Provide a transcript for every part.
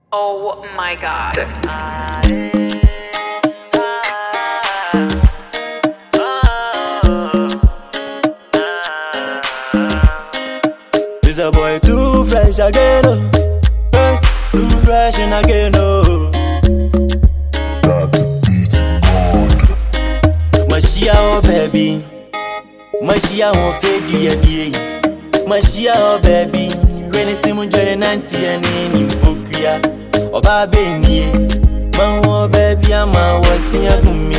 Oh my god. This a boy too fresh again, oh. Hey, too fresh and again, oh. Mashia, oh baby. Mashia, oh fake, yeah, yeah. Mashia, oh baby. Rene simu jere nanti ya nini mpokuya. Oba benye. Mahu, oh baby, ama wasi ya kumi.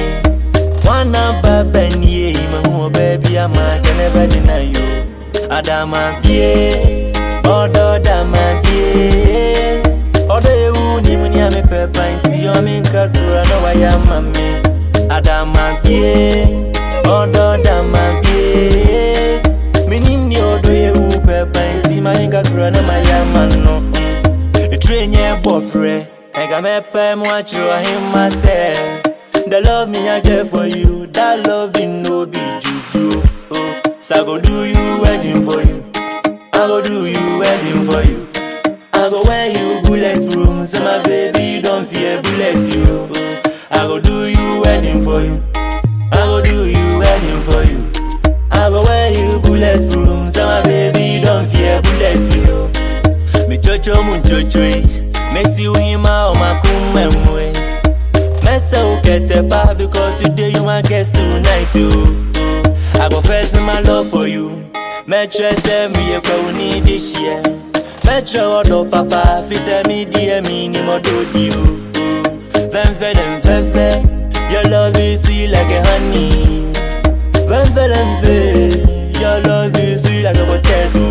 Wana baba niye. Mahu, oh baby, ama keneba dina yo. Adama bie, odo dama bie Odo ewu ni muni ame pepa inti yomi nkakura no waya mame Adama bie, odo dama bie Minim ni odo ewu pepa inti ma nkakura no maya mano Itre nye bofre, ega mepe mwachiro hima se The love me I get for you, that love be no be juju oh. So I go do you wedding for you. I go do you wedding for you. I go wear you bulletproof, so my baby don't fear bullet you. I go do you wedding for you. I go do you wedding for you. I go wear you bulletproof, so my baby don't fear bullet you. Me chocho mun chocho, me si wima o makume mwe. Mesa ukete pa because today you my guest tonight too. I go first in my love for you. Metro say me a kwa uni this year. Metro odo papa fi say me dear me ni mo do you. Ven ven and ven ven. Your love is sweet like a honey. Ven ven and ven. Your love is sweet like a potato.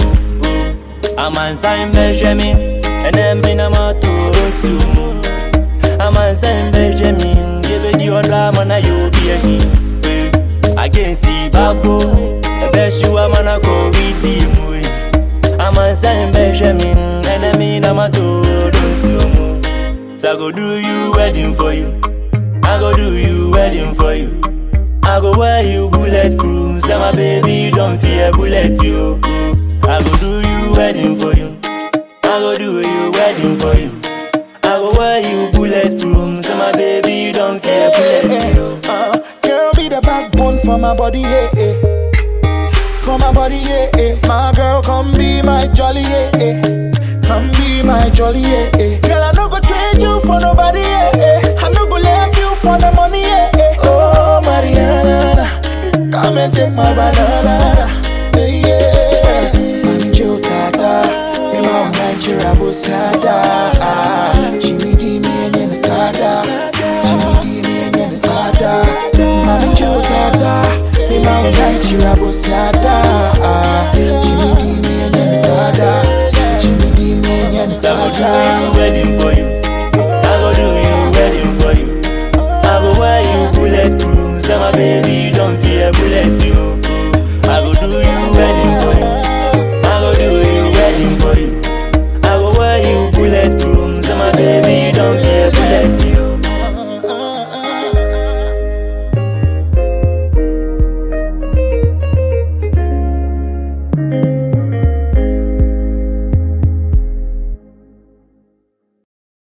I'm on sign Benjamin. And then me na mo to sumo. I'm on sign Benjamin. Give it your drama na you be a she. Against the babo. I bet you I'm gonna go with the movie. I'm a sign Benjamin. Enemy na my do sumo. So I go do you wedding for you. I go do you wedding for you. I go wear you bulletproof. So my baby don't fear bullet you. I go do you wedding for you. I go do you wedding for you. I go wear you bulletproof. So my baby don't fear bullet you. Uh, girl be the backbone for my body, yeah, yeah. For my body, yeah, yeah. My girl, come be my jolly, yeah, yeah. Come be my jolly, yeah, yeah. Girl, I no go trade you for nobody, yeah, yeah. I no go leave you for the money, yeah, yeah. Oh, Mariana, come and take my banana, yeah, yeah. Mami Joe Tata, me want Nigeria Busada. Jimmy D, me and Yen Sada. Jimmy D, me and Yen Sada. Mami Joe Tata, me want Nigeria Busada. Jimmy D, me and Yen Sada. Jimmy D, me and Yen So I go do Sada.